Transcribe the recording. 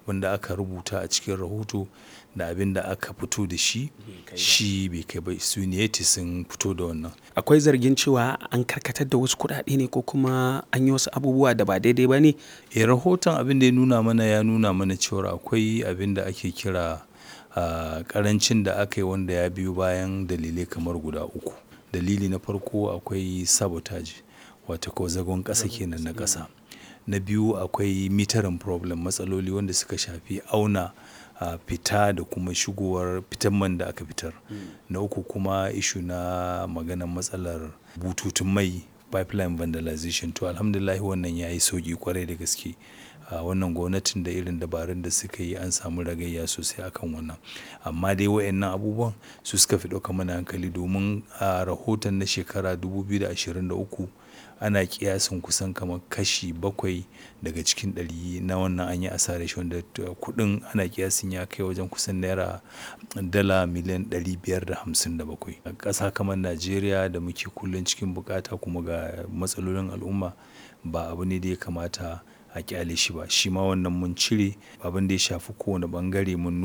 abin da aka rubuta a cikin rahoto da abin da aka fito da shi shi bai kai ba su ne sun fito da wannan akwai zargin cewa an karkatar da wasu kuɗaɗe ne ko kuma an yi wasu abubuwa da ba daidai ba ne e rahoton abin da ya nuna mana ya nuna mana cewa akwai abin da ake kira a karancin da aka yi wanda ya biyo bayan dalilai kamar guda uku dalili na farko akwai sabotage wata ko zagon ƙasa kenan na ƙasa na biyu akwai mitarin problem matsaloli wanda suka shafi auna a fita da kuma shigowar fitan man da aka fitar na uku kuma ishu na maganar matsalar bututun mai pipeline vandalization to alhamdulillah wannan ya yi sauki kwarai da gaske a wannan gwamnatin da irin dabarun da suka yi an samu ragayya sosai akan wannan amma dai wayannan abubuwan su suka fi ɗauka mana hankali domin a rahoton na shekara 2023 ana kiyasin kusan kamar kashi bakwai daga cikin ɗari na wannan an yi asarar shi wanda kuɗin ana kiyasin ya kai wajen kusan naira dala miliyan 557 a ƙasa kamar najeriya da muke kullum cikin bukata kuma ga matsalolin al'umma ba abu ne da ya kamata a kyale shi ba shi ma wannan mun cire abin da ya shafi kowane bangare mun